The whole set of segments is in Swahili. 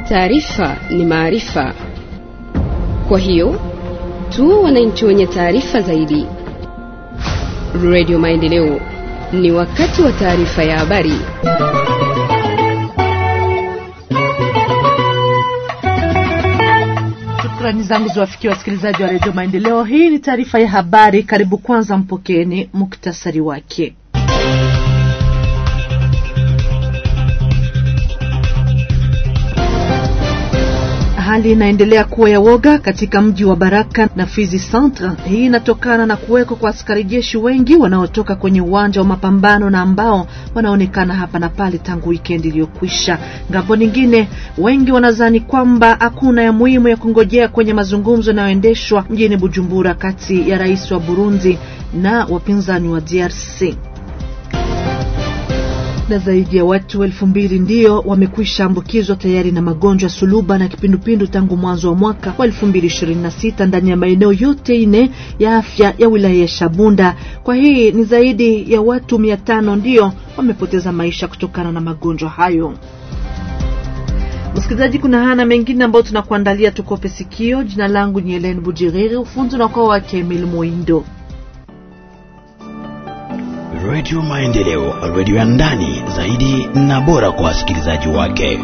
Taarifa ni maarifa, kwa hiyo tu wananchi wenye taarifa zaidi. Radio Maendeleo, ni wakati wa taarifa ya habari. Shukrani zangu ziwafikia wasikilizaji wa redio Maendeleo. Hii ni taarifa ya habari. Karibu kwanza, mpokeeni muktasari wake. Hali inaendelea kuwa ya woga katika mji wa Baraka na Fizi Centre. Hii inatokana na kuwekwa kwa askari jeshi wengi wanaotoka kwenye uwanja wa mapambano na ambao wanaonekana hapa na pale tangu wikendi iliyokwisha. Ngambo nyingine, wengi wanadhani kwamba hakuna ya muhimu ya kungojea kwenye mazungumzo yanayoendeshwa mjini Bujumbura kati ya rais wa Burundi na wapinzani wa DRC na zaidi ya watu elfu mbili ndio wamekwisha ambukizwa tayari na magonjwa suluba na kipindupindu tangu mwanzo wa mwaka wa elfu mbili ishirini na sita ndani ya maeneo yote ine ya afya ya wilaya ya Shabunda. Kwa hii ni zaidi ya watu mia tano ndio wamepoteza maisha kutokana na magonjwa hayo. Msikilizaji, kuna hana mengine ambayo tunakuandalia, tukope sikio. Jina langu ni Helen Bujiriri, ufunzi unakuwa wake Emil Moindo. Radio Maendeleo, radio ya ndani zaidi na bora kwa wasikilizaji wake.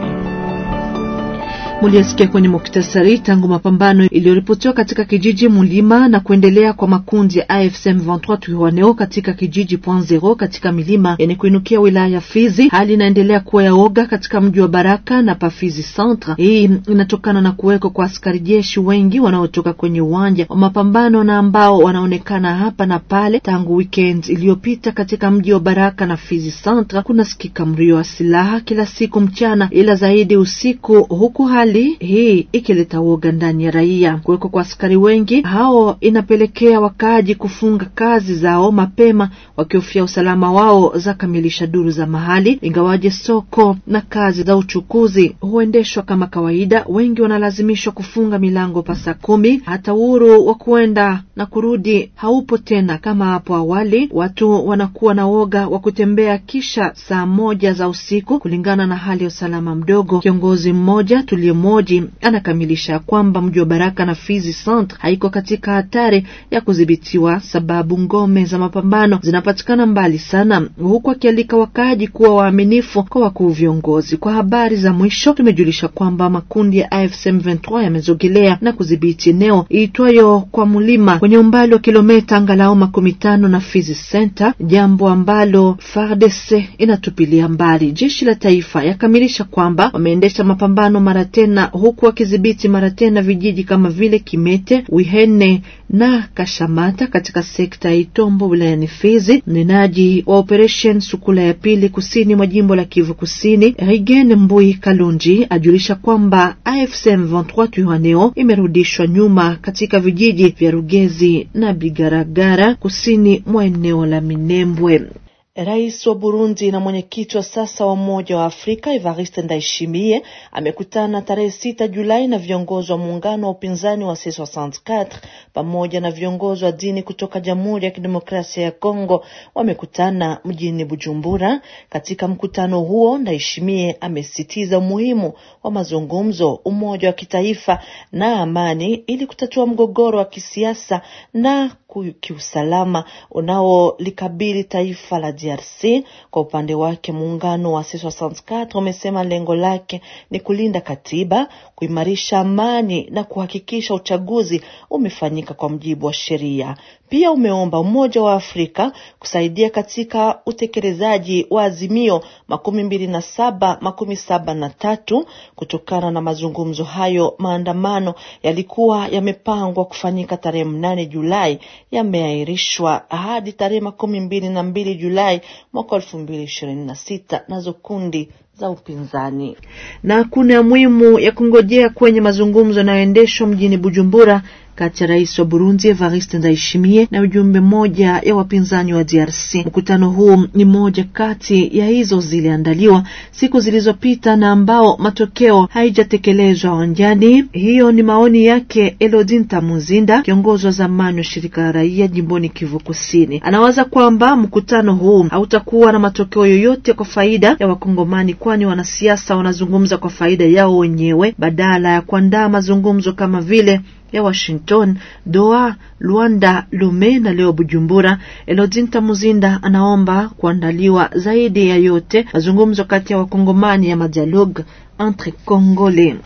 Muliasikia kwenye muktasari tangu mapambano iliyoripotiwa katika kijiji Mulima na kuendelea kwa makundi ya AFC M23 Twirwaneho katika kijiji Point Zero katika milima yenye kuinukia wilaya ya Fizi. Hali inaendelea kuwa ya oga katika mji wa Baraka na pa Fizi Centre. Hii inatokana na kuwekwa kwa askari jeshi wengi wanaotoka kwenye uwanja wa mapambano na ambao wanaonekana hapa na pale tangu weekend iliyopita katika mji wa Baraka na Fizi Centre. Kuna sikika mlio wa silaha kila siku mchana, ila zaidi usiku, huku hali hii ikileta woga ndani ya raia. Kuwekwa kwa askari wengi hao inapelekea wakaaji kufunga kazi zao mapema, wakihofia usalama wao, za kamilisha duru za mahali. Ingawaje soko na kazi za uchukuzi huendeshwa kama kawaida, wengi wanalazimishwa kufunga milango pa saa kumi. Hata uhuru wa kuenda na kurudi haupo tena kama hapo awali. Watu wanakuwa na woga wa kutembea kisha saa moja za usiku, kulingana na hali ya usalama mdogo. Kiongozi mmoja tuliye moji anakamilisha kwamba mji wa Baraka na Fizi Centre haiko katika hatari ya kudhibitiwa, sababu ngome za mapambano zinapatikana mbali sana, huku akialika wakaaji kuwa waaminifu kwa wakuu viongozi. Kwa habari za mwisho, tumejulisha kwamba makundi ya AFC M23 yamezogelea na kudhibiti eneo iitwayo kwa Mulima kwenye umbali wa kilomita angalau makumi tano na Fizi Center, jambo ambalo FARDC inatupilia mbali. Jeshi la taifa yakamilisha kwamba wameendesha mapambano mara tena huku wakidhibiti mara tena vijiji kama vile Kimete, Wihene na Kashamata katika sekta ya Itombo wilayani Fizi. Mnenaji wa operation Sukula ya pili kusini mwa jimbo la Kivu Kusini, Rigen Mbui Kalunji ajulisha kwamba AFC M23 Twirwaneho imerudishwa nyuma katika vijiji vya Rugezi na Bigaragara kusini mwa eneo la Minembwe. Rais wa Burundi na mwenyekiti wa sasa wa Umoja wa Afrika Evariste Ndayishimiye amekutana tarehe sita Julai na viongozi wa muungano wa upinzani wa C64 pamoja na viongozi wa dini kutoka Jamhuri ya Kidemokrasia ya Kongo. Wamekutana mjini Bujumbura. Katika mkutano huo, Ndayishimiye amesisitiza umuhimu wa mazungumzo, umoja wa kitaifa na amani ili kutatua mgogoro wa kisiasa na kiusalama unaolikabili taifa la DRC. Kwa upande wake muungano wa C64 umesema lengo lake ni kulinda katiba, kuimarisha amani na kuhakikisha uchaguzi umefanyika kwa mujibu wa sheria. Pia umeomba Umoja wa Afrika kusaidia katika utekelezaji wa azimio makumi mbili na saba makumi saba na tatu. Kutokana na mazungumzo hayo, maandamano yalikuwa yamepangwa kufanyika tarehe mnane Julai yameahirishwa hadi tarehe makumi mbili na mbili Julai mwaka elfu mbili ishirini na sita nazo kundi za upinzani. Na kuna muhimu ya kungojea kwenye mazungumzo yanayoendeshwa mjini Bujumbura kati ya rais wa Burundi Evariste Ndayishimiye na ujumbe moja ya wapinzani wa DRC. Mkutano huu ni moja kati ya hizo ziliandaliwa siku zilizopita na ambao matokeo haijatekelezwa uwanjani. Hiyo ni maoni yake Elodinta Muzinda, kiongozi wa zamani wa shirika la raia jimboni Kivu Kusini. Anawaza kwamba mkutano huu hautakuwa na matokeo yoyote kwa faida ya Wakongomani, kwani wanasiasa wanazungumza kwa faida yao wenyewe badala ya kuandaa mazungumzo kama vile ya Washington, Doha, Luanda, Lome na leo Bujumbura. Elodinta Muzinda anaomba kuandaliwa zaidi ya yote mazungumzo kati ya Wakongomani ya madialogue entre Congolais.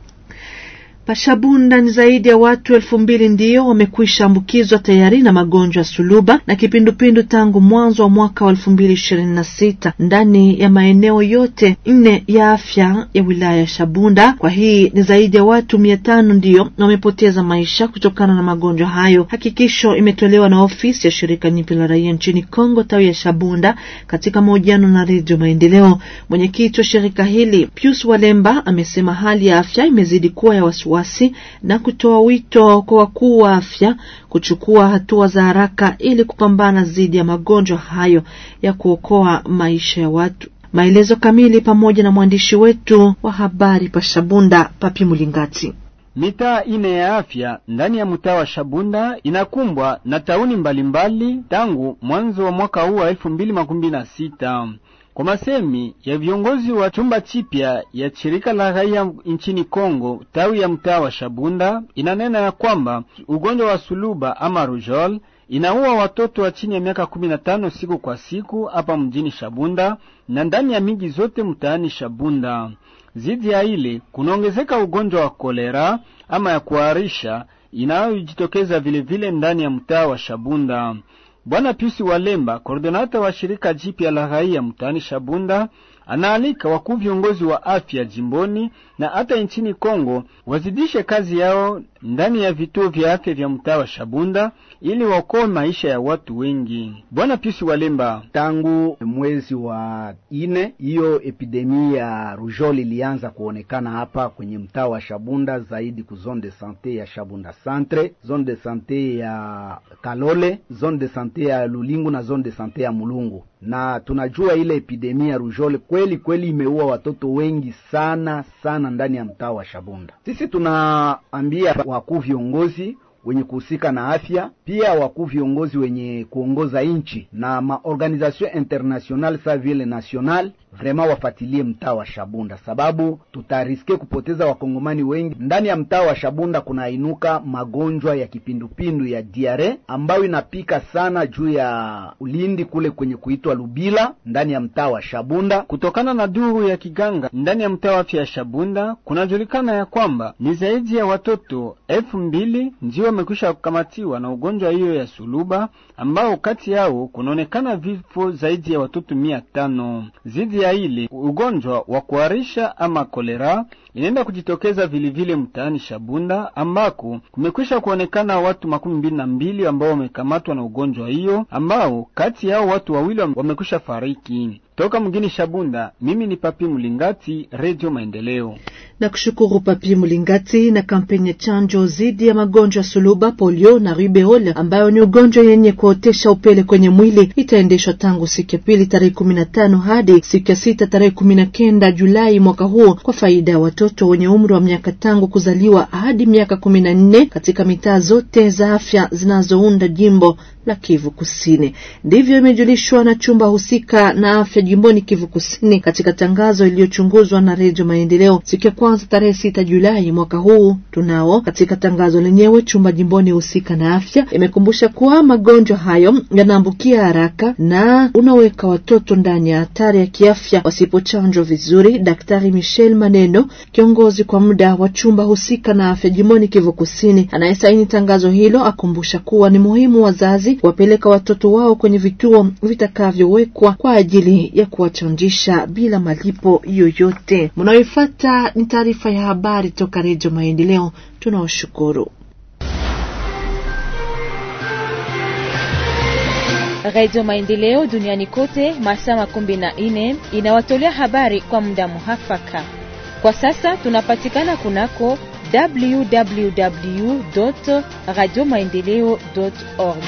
Pashabunda ni zaidi ya watu elfu mbili ndiyo wamekwisha ambukizwa tayari na magonjwa ya suluba na kipindupindu tangu mwanzo wa mwaka wa elfu mbili ishirini na sita ndani ya maeneo yote nne ya afya ya wilaya ya Shabunda. Kwa hii ni zaidi ya watu mia tano ndiyo wamepoteza maisha kutokana na magonjwa hayo. Hakikisho imetolewa na ofisi ya shirika nyipi la raia nchini Kongo tawi ya Shabunda katika mahojiano na Redio Maendeleo. Mwenyekiti wa shirika hili Pius Walemba amesema hali ya afya imezidi kuwa ya wasiwasi na kutoa wito kwa wakuu wa afya kuchukua hatua za haraka ili kupambana dhidi ya magonjwa hayo ya kuokoa maisha ya watu. Maelezo kamili pamoja na mwandishi wetu wa habari pa Shabunda, Papi Mulingati. Mitaa ine ya afya ndani ya mtaa wa Shabunda inakumbwa na tauni mbalimbali tangu mwanzo wa mwaka huu wa elfu mbili makumi na sita. Kwa masemi ya viongozi wa chumba chipya ya shirika la raia nchini Kongo tawi ya mtaa wa Shabunda inanena ya kwamba ugonjwa wa suluba ama rujol inaua watoto wa chini ya miaka kumi na tano siku kwa siku hapa mjini Shabunda na ndani ya miji zote mtaani Shabunda. Zidi ya ile kunaongezeka ugonjwa wa kolera ama ya kuharisha inayojitokeza vilevile ndani ya mtaa wa Shabunda. Bwana Piusi Walemba, koordinata wa shirika jipya la raia mtaani Shabunda, anaalika wakuu viongozi wa afya jimboni na hata nchini Kongo wazidishe kazi yao ndani ya vituo vya afya vya mtaa wa Shabunda ili waokoe maisha ya watu wengi. Bwana Piusi Walemba: tangu mwezi wa ine hiyo epidemi ya rujol ilianza kuonekana hapa kwenye mtaa wa Shabunda, zaidi ku zone de sante ya Shabunda centre, zone de sante ya Kalole, zone de sante ya Lulingu na zone de sante ya Mulungu na tunajua ile epidemia ya rujole kweli kweli imeua watoto wengi sana sana ndani ya mtaa wa Shabunda. Sisi tunaambia wakuu viongozi wenye kuhusika na afya, pia wakuu viongozi wenye kuongoza nchi na maorganisation international sa vile national vraiment wafatilie mtaa wa Shabunda, sababu tutariske kupoteza wakongomani wengi ndani ya mtaa wa Shabunda. Kunainuka magonjwa ya kipindupindu ya diare ambayo inapika sana juu ya ulindi kule kwenye kuitwa Lubila ndani ya mtaa wa Shabunda. Kutokana na duru ya kiganga ndani ya mtaa wa afya ya Shabunda, kunajulikana ya kwamba ni zaidi ya watoto elfu mbili ndio wamekwisha kukamatiwa na ugonjwa hiyo ya suluba, ambao kati yao kunaonekana vifo zaidi ya watoto mia tano zidi ya ile ugonjwa wa kuharisha ama kolera inaenda kujitokeza vilivile mtaani Shabunda ambako kumekwisha kuonekana watu makumi mbili na mbili ambao wamekamatwa na ugonjwa hiyo, ambao kati yao watu wawili wamekwisha fariki. Toka mgini Shabunda, mimi ni Papi Mulingati, Radio Maendeleo. Na kushukuru Papi Mulingati. Na kampeni ya chanjo dhidi ya magonjwa ya suluba, polio na rubeola ambayo ni ugonjwa yenye kuotesha upele kwenye mwili itaendeshwa tangu siku ya pili tarehe kumi na tano hadi siku ya sita tarehe kumi na kenda Julai mwaka huu kwa faida ya watoto wenye umri wa miaka tangu kuzaliwa hadi miaka kumi na nne katika mitaa zote za afya zinazounda jimbo la Kivu Kusini. Ndivyo imejulishwa na chumba husika na afya jimboni Kivu Kusini katika tangazo iliyochunguzwa na Redio Maendeleo siku ya kwanza tarehe sita Julai mwaka huu. Tunao katika tangazo lenyewe, chumba jimboni husika na afya imekumbusha kuwa magonjwa hayo yanaambukia haraka na unaweka watoto ndani ya hatari ya kiafya wasipochanjwa vizuri. Daktari Michel Maneno, kiongozi kwa muda wa chumba husika na afya jimboni Kivu Kusini, anayesaini tangazo hilo, akumbusha kuwa ni muhimu wazazi wapeleka watoto wao kwenye vituo vitakavyowekwa kwa ajili ya kuwachanjisha bila malipo yoyote. Mnayoifuata ni taarifa ya habari toka Redio Maendeleo. Tunawashukuru. Redio Maendeleo duniani kote masaa makumi na nne inawatolea habari kwa muda muhafaka. Kwa sasa tunapatikana kunako www radio maendeleo org.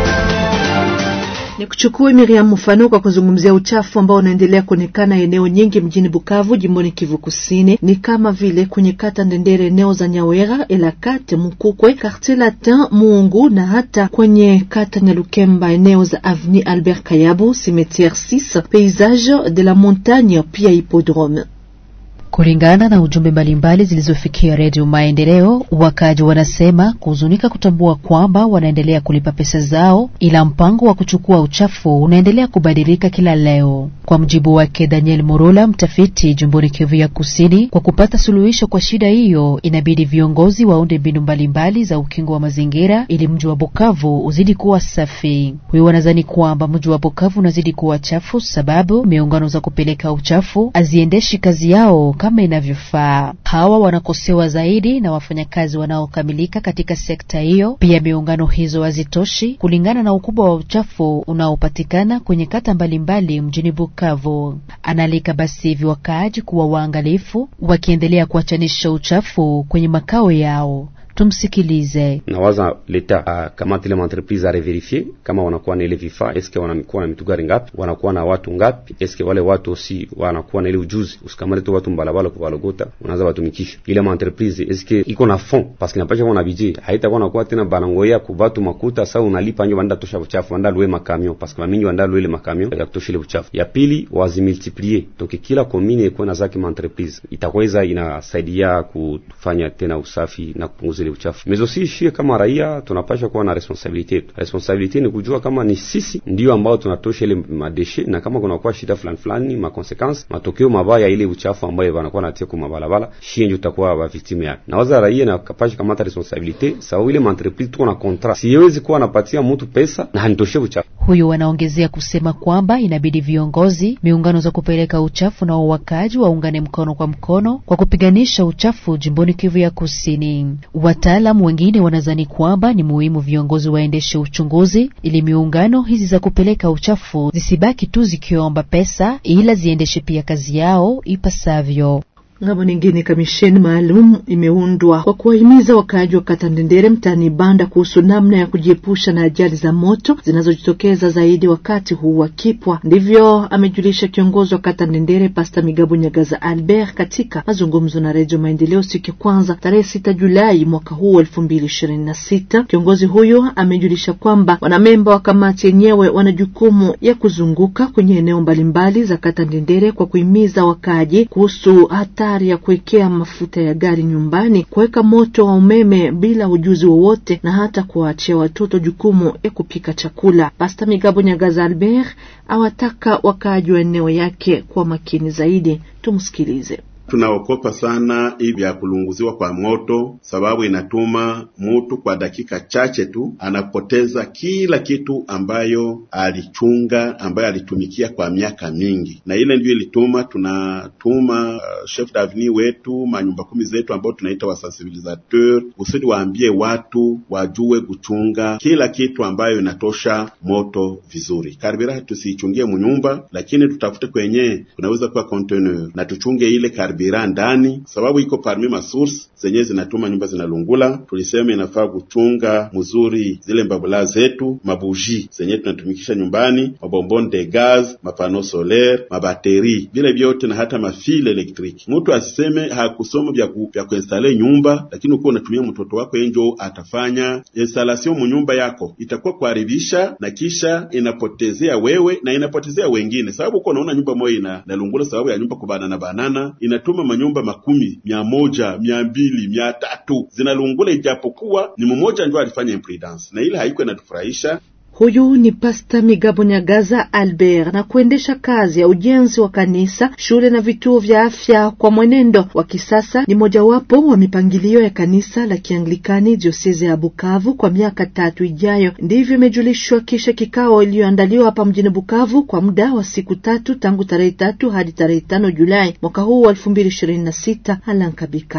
Ni kuchukua Miriam mfano kwa kuzungumzia uchafu ambao unaendelea kuonekana eneo nyingi mjini Bukavu, jimboni Kivu Kusini, ni kama vile kwenye kata Ndendere, eneo za Nyawera, Elakate, Mukukwe, Quartier Latin, Muungu na hata kwenye kata Nyalukemba, eneo za Avenue Albert Kayabu, Cimetière 6, Paysage de la Montagne, pia Hippodrome. Kulingana na ujumbe mbalimbali zilizofikia Redio Maendeleo, wakaji wanasema kuhuzunika kutambua kwamba wanaendelea kulipa pesa zao, ila mpango wa kuchukua uchafu unaendelea kubadilika kila leo. Kwa mjibu wake Daniel Morola, mtafiti jumboni Kivu ya Kusini, kwa kupata suluhisho kwa shida hiyo, inabidi viongozi waunde mbinu mbalimbali za ukingo wa mazingira ili mji wa Bukavu uzidi kuwa safi. Huyo wanadhani kwamba mji wa Bukavu unazidi kuwa chafu sababu miungano za kupeleka uchafu haziendeshi kazi yao kama inavyofaa. Hawa wanakosewa zaidi na wafanyakazi wanaokamilika katika sekta hiyo. Pia miungano hizo hazitoshi kulingana na ukubwa wa uchafu unaopatikana kwenye kata mbalimbali mjini Bukavu. Analika basi hivi wakaaji kuwa waangalifu, wakiendelea kuachanisha uchafu kwenye makao yao. Tumsikilize. Nawaza leta akamata ile entreprise a reverifie kama wanakuwa na ile vifaa, eske wanakuwa na mitugari ngapi, wanakuwa na watu ngapi, eske wale watu osi wanakuwa na ile ujuzi. Usikamate tu watu mbalabala kuvalogota, unaanza watumikisha ile entreprise, eske iko na fond parce que napasha kuwa na budget, haitakuwa nakuwa tena banangoya kubatu makuta. Sasa unalipa nje, wanda tosha uchafu, wanda luwe makamio parce que mamingi wanda luwe ile makamio ya kutosha ile uchafu. Ya pili wazimultiplier donc kila commune iko na zake entreprise, itakweza inasaidia kufanya tena usafi na kupunguza ile uchafu mezo si shie kama raia tunapasha kuwa na responsabilite yetu. Responsabilite ni kujua kama ni sisi ndio ambao tunatosha ile madeshe, na kama kunakuwa shida fulani fulani, makonsequence matokeo mabaya ile uchafu ambayo wanakuwa natia kwa mabalabala, shie ndio tutakuwa ba victime yake. Na waza raia na kapasha kamata responsabilite sawa, ile entreprise tuko na contrat, siwezi kuwa napatia mtu pesa na hanitoshe uchafu. Huyu wanaongezea kusema kwamba inabidi viongozi, miungano za kupeleka uchafu na wawakaji waungane mkono kwa mkono kwa kupiganisha uchafu jimboni Kivu ya Kusini. Wataalamu wengine wanadhani kwamba ni muhimu viongozi waendeshe uchunguzi ili miungano hizi za kupeleka uchafu zisibaki tu zikiomba pesa, ila ziendeshe pia kazi yao ipasavyo. Ngambo nyingine, kamisheni maalum imeundwa kwa kuwahimiza wakaaji wa kata Ndendere mtaani Banda kuhusu namna ya kujiepusha na ajali za moto zinazojitokeza zaidi wakati huu wa kipwa. Ndivyo amejulisha kiongozi wa kata Ndendere Pasta Migabo Nyagaza Albert katika mazungumzo na Redio Maendeleo siku ya kwanza tarehe sita Julai mwaka huu elfu mbili ishirini na sita. Kiongozi huyo amejulisha kwamba wanamemba wa kamati yenyewe wana jukumu ya kuzunguka kwenye eneo mbalimbali za kata Ndendere kwa kuhimiza wakaaji kuhusu hatari ya kuwekea mafuta ya gari nyumbani, kuweka moto wa umeme bila ujuzi wowote, na hata kuwaachia watoto jukumu ya kupika chakula. Pasta Migabo Nyagaza Albert awataka wakaaji wa eneo yake kwa makini zaidi. Tumsikilize. Tunaokopa sana hivi vya kulunguziwa kwa moto, sababu inatuma mutu kwa dakika chache tu anapoteza kila kitu ambayo alichunga, ambayo alitumikia kwa miaka mingi, na ile ndio ilituma tunatuma uh, chef d'avenue wetu manyumba kumi zetu ambao tunaita wasensibilisateur, kusudi waambie watu wajue kuchunga kila kitu ambayo inatosha moto vizuri. Karibira tusiichungie munyumba, lakini tutafute kwenye kunaweza kuwa container na tuchunge ile bira ndani sababu iko parmi masource zenye zinatuma nyumba zinalungula. Tulisema inafaa kuchunga mzuri zile mbabula zetu, mabuji zenye tunatumikisha nyumbani, mabombon de gaz, mapano solaire, mabateri, vile vyote na hata mafile elektriki. Mtu asiseme hakusoma vya ku, vya kuinstale nyumba, lakini uko unatumia mtoto wako enjo atafanya installation mu nyumba yako, itakuwa kuharibisha na kisha inapotezea wewe na inapotezea wengine, sababu uko unaona nyumba moja ina nalungula sababu ya nyumba kubanana banana inatuma manyumba makumi mia moja mia mbili mia tatu zinalungula, ijapokuwa ni mmoja ndio alifanya imprudence, na ile haiko inatufurahisha. Huyu ni Pasta Migabo Nyagaza Albert. Na kuendesha kazi ya ujenzi wa kanisa, shule na vituo vya afya kwa mwenendo wa kisasa ni mojawapo wa mipangilio ya kanisa la Kianglikani dioseze ya Bukavu kwa miaka tatu ijayo. Ndivyo imejulishwa kisha kikao iliyoandaliwa hapa mjini Bukavu kwa muda wa siku tatu tangu tarehe tatu hadi tarehe tano Julai mwaka huu wa elfu mbili ishirini na sita. Alankabika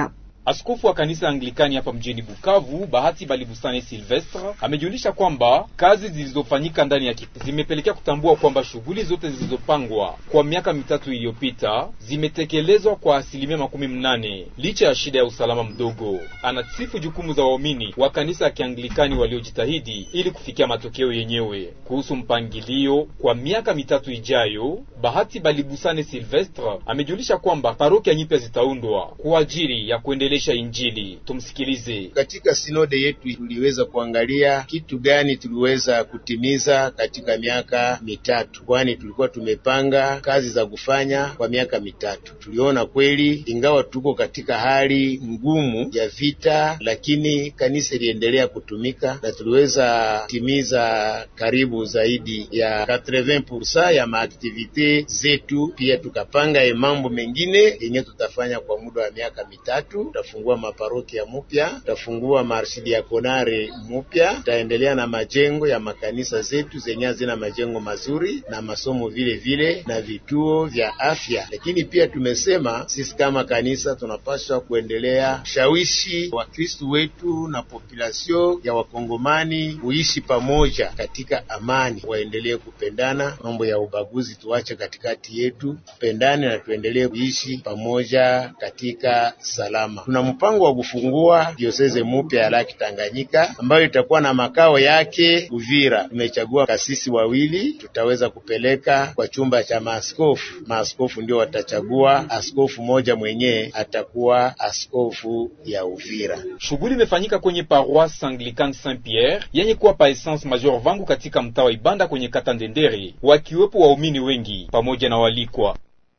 Askofu wa kanisa Anglikani hapa mjini Bukavu, Bahati Balibusane Silvestre, amejulisha kwamba kazi zilizofanyika ndani ya kipindi zimepelekea kutambua kwamba shughuli zote zilizopangwa kwa miaka mitatu iliyopita zimetekelezwa kwa asilimia makumi mnane licha ya shida ya usalama mdogo. Anasifu jukumu za waumini wa kanisa ya Kianglikani waliojitahidi ili kufikia matokeo yenyewe. Kuhusu mpangilio kwa miaka mitatu ijayo, Bahati Balibusane Silvestre amejulisha kwamba parokia nyipya zitaundwa kwa ajili ya kuendelesha Injili. Tumsikilize. Katika sinode yetu tuliweza kuangalia kitu gani tuliweza kutimiza katika miaka mitatu, kwani tulikuwa tumepanga kazi za kufanya kwa miaka mitatu. Tuliona kweli, ingawa tuko katika hali ngumu ya vita, lakini kanisa iliendelea kutumika na tuliweza kutimiza karibu zaidi ya 80% ya maaktivite zetu. Pia tukapanga ye mambo mengine yenye tutafanya kwa muda wa miaka mitatu. Tutafungua maparokia mupya, tutafungua marshidiakonare mupya, tutaendelea na majengo ya makanisa zetu zenye hazina majengo mazuri na masomo vile vile na vituo vya afya. Lakini pia tumesema sisi kama kanisa tunapaswa kuendelea kushawishi Wakristu wetu na populasio ya Wakongomani kuishi pamoja katika amani, waendelee kupendana. Mambo ya ubaguzi tuache katikati yetu, tupendane na tuendelee kuishi pamoja katika salama. Tuna mpango wa kufungua dioseze mupya ya Laki Tanganyika ambayo itakuwa na makao yake Uvira. Tumechagua kasisi wawili, tutaweza kupeleka kwa chumba cha maaskofu. Maaskofu ndio watachagua askofu moja mwenyewe atakuwa askofu ya Uvira. Shughuli imefanyika kwenye paroisse Anglican Saint Pierre yenye kuwa pa Essence Major Vangu katika mtaa wa Ibanda kwenye kata Ndendere, wakiwepo waumini wengi pamoja na walikwa.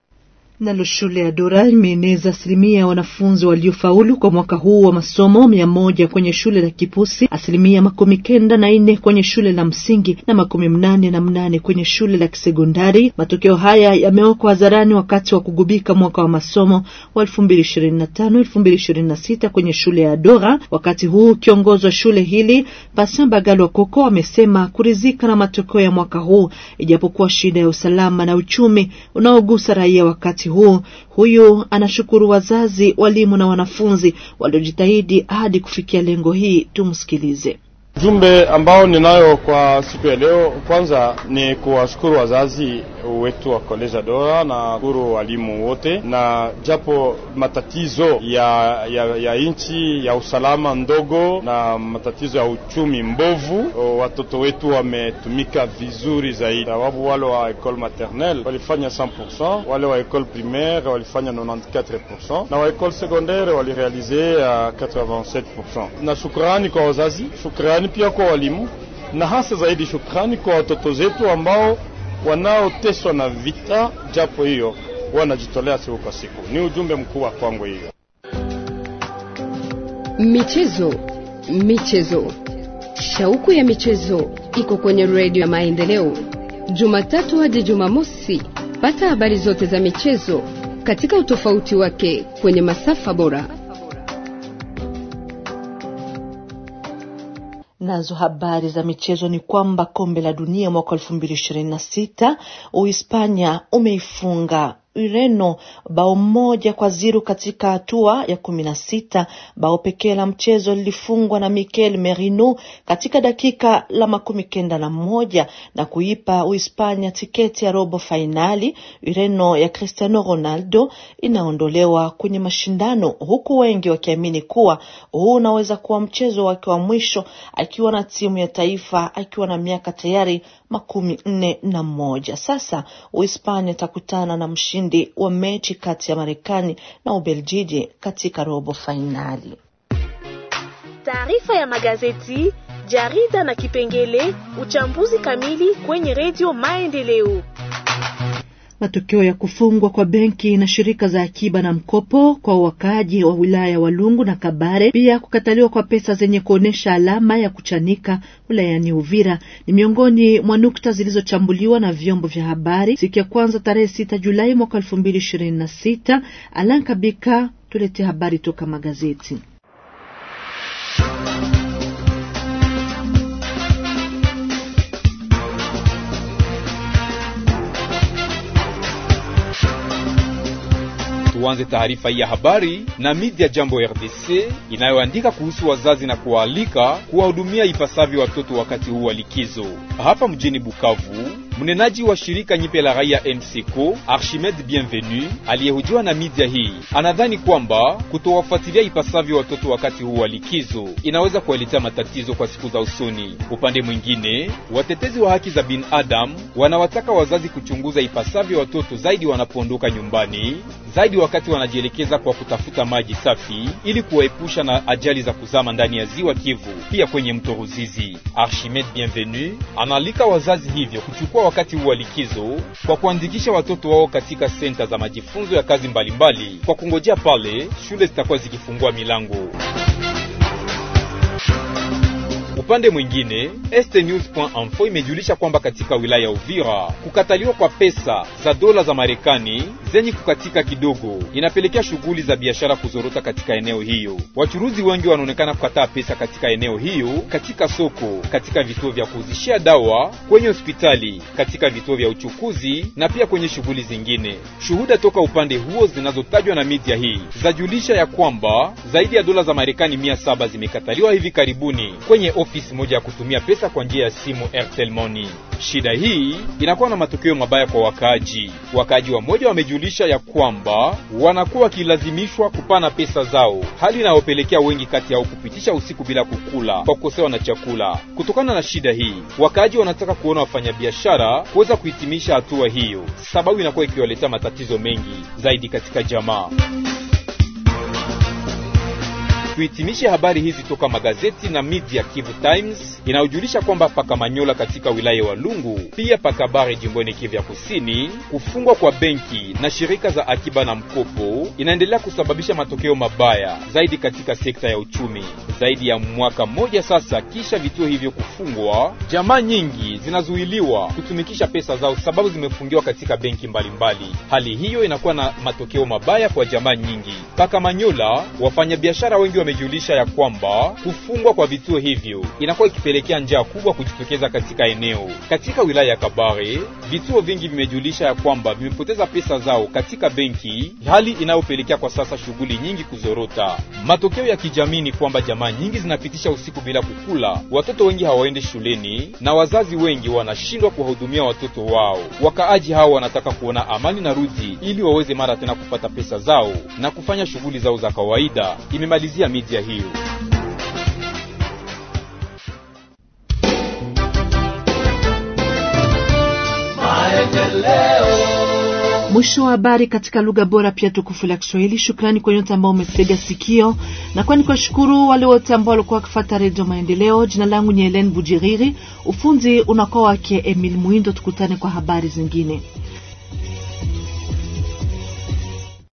Nalo shule ya Dora imeeneza asilimia ya wanafunzi waliofaulu kwa mwaka huu wa masomo mia moja kwenye shule la Kipusi, asilimia makumi kenda na nne kwenye shule la msingi na makumi mnane na mnane kwenye shule la kisekondari. Matokeo haya yamewekwa hadharani wakati wa kugubika mwaka wa masomo wa elfu mbili ishirini na tano elfu mbili ishirini na sita kwenye shule ya Dora. Wakati huu kiongozi wa shule hili Pasin Bagalwa Koko amesema kuridhika na matokeo ya mwaka huu, ijapokuwa shida ya usalama na uchumi unaogusa raia wakati huu. Huyu anashukuru wazazi, walimu na wanafunzi waliojitahidi hadi kufikia lengo hii. Tumsikilize. Jumbe ambao ninayo kwa siku ya leo, kwanza ni kuwashukuru wazazi wetu wa Koleja Dora na shukuru walimu wote, na japo matatizo ya, ya, ya nchi ya usalama ndogo na matatizo ya uchumi mbovu, watoto wetu wametumika vizuri zaidi, sababu wale wa ekole maternelle walifanya 100%, wale wa ekole primaire walifanya 94% na wa ekole secondaire walirealize uh, 87%. Na shukrani kwa wazazi, shukrani pia kwa walimu na hasa zaidi shukrani kwa watoto zetu ambao wanaoteswa na vita, japo hiyo wanajitolea siku kwa siku. Ni ujumbe mkubwa kwangu hiyo. Michezo, michezo, shauku ya michezo iko kwenye redio ya Maendeleo, Jumatatu hadi Jumamosi. Pata habari zote za michezo katika utofauti wake kwenye masafa bora. Nazo habari za michezo ni kwamba kombe la dunia mwaka elfu mbili ishirini na sita Uhispania umeifunga Ureno bao moja kwa ziru katika hatua ya kumi na sita. Bao pekee la mchezo lilifungwa na Mikel Merino katika dakika la makumi kenda na moja na kuipa Uhispania tiketi ya robo fainali. Ureno ya Cristiano Ronaldo inaondolewa kwenye mashindano, huku wengi wakiamini kuwa huu unaweza kuwa mchezo wake wa mwisho akiwa na timu ya taifa akiwa na miaka tayari makumi nne na moja. Sasa Uhispania itakutana na mshindi wa mechi kati ya Marekani na Ubeljiji katika robo fainali. Taarifa ya magazeti, jarida na kipengele uchambuzi kamili kwenye redio Maendeleo. Matokeo ya kufungwa kwa benki na shirika za akiba na mkopo kwa wakaaji wa wilaya ya Walungu na Kabare, pia kukataliwa kwa pesa zenye kuonyesha alama ya kuchanika wilayani Uvira ni miongoni mwa nukta zilizochambuliwa na vyombo vya habari siku ya kwanza tarehe sita Julai mwaka elfu mbili ishirini na sita. Alan Kabika tulete habari toka magazeti. tuanze taarifa hii ya habari na media Jambo RDC inayoandika kuhusu wazazi na kuwaalika kuwahudumia ipasavyo watoto wakati huu wa likizo. Hapa mjini Bukavu, mnenaji wa shirika nyipe la raia MCCO Archimede Bienvenu aliyehojiwa na media hii anadhani kwamba kutowafuatilia ipasavyo watoto wakati huu wa likizo inaweza kuwaletea matatizo kwa siku za usoni. Upande mwingine, watetezi wa haki za binadamu wanawataka wazazi kuchunguza ipasavyo watoto zaidi wanapoondoka nyumbani, zaidi wakati wanajielekeza kwa kutafuta maji safi ili kuwaepusha na ajali za kuzama ndani ya ziwa Kivu, pia kwenye mto Ruzizi. Archimede Bienvenu anaalika wazazi hivyo kuchukua wakati huu wa likizo kwa kuandikisha watoto wao katika senta za majifunzo ya kazi mbalimbali mbali, kwa kungojea pale shule zitakuwa zikifungua milango. Upande mwingine estnews.info imejulisha kwamba katika wilaya ya Uvira kukataliwa kwa pesa za dola za Marekani zenye kukatika kidogo inapelekea shughuli za biashara kuzorota katika eneo hiyo. Wachuruzi wengi wanaonekana kukataa pesa katika eneo hiyo, katika soko, katika vituo vya kuuzishia dawa, kwenye hospitali, katika vituo vya uchukuzi na pia kwenye shughuli zingine. Shuhuda toka upande huo zinazotajwa na media hii zajulisha ya kwamba zaidi ya dola za Marekani mia saba zimekataliwa hivi karibuni kwenye ofisi moja ya kutumia pesa kwa njia ya simu Airtel Money. Shida hii inakuwa na matokeo mabaya kwa wakaaji. Wakaaji wa moja wamejulisha ya kwamba wanakuwa wakilazimishwa kupana pesa zao, hali inayopelekea wengi kati yao kupitisha usiku bila kukula kwa kukosewa na chakula. Kutokana na shida hii, wakaaji wanataka kuona wafanyabiashara kuweza kuhitimisha hatua hiyo, sababu inakuwa ikiwaletea matatizo mengi zaidi katika jamaa. Tuhitimishe habari hizi toka magazeti na media Kivu Times inayojulisha kwamba paka Manyola katika wilaya wa Lungu, pia paka Bare jimboni Kivu ya Kusini, kufungwa kwa benki na shirika za akiba na mkopo inaendelea kusababisha matokeo mabaya zaidi katika sekta ya uchumi. Zaidi ya mwaka mmoja sasa kisha vituo hivyo kufungwa, jamaa nyingi zinazuiliwa kutumikisha pesa zao sababu zimefungiwa katika benki mbalimbali mbali. Hali hiyo inakuwa na matokeo mabaya kwa jamaa nyingi. Paka Manyola, wafanyabiashara wengi wamejulisha ya kwamba kufungwa kwa vituo hivyo inakuwa ikipelekea njaa kubwa kujitokeza katika eneo. Katika wilaya ya Kabare, vituo vingi vimejulisha ya kwamba vimepoteza pesa zao katika benki, hali inayopelekea kwa sasa shughuli nyingi kuzorota. Matokeo ya kijamii ni kwamba jamaa nyingi zinapitisha usiku bila kukula, watoto wengi hawaendi shuleni na wazazi wengi wanashindwa kuwahudumia watoto wao. Wakaaji hao wanataka kuona amani na rudi ili waweze mara tena kupata pesa zao na kufanya shughuli zao za kawaida. Imemalizia media hiyo. Mwisho wa habari katika lugha bora pia tukufu la Kiswahili. Shukrani kwa yote ambao umetega sikio, na kwani kwa shukuru wale wote ambao walikuwa wakifuata Redio Maendeleo. Jina langu ni Helen Bujiriri, ufunzi unakuwa wake Emil Muindo. Tukutane kwa habari zingine.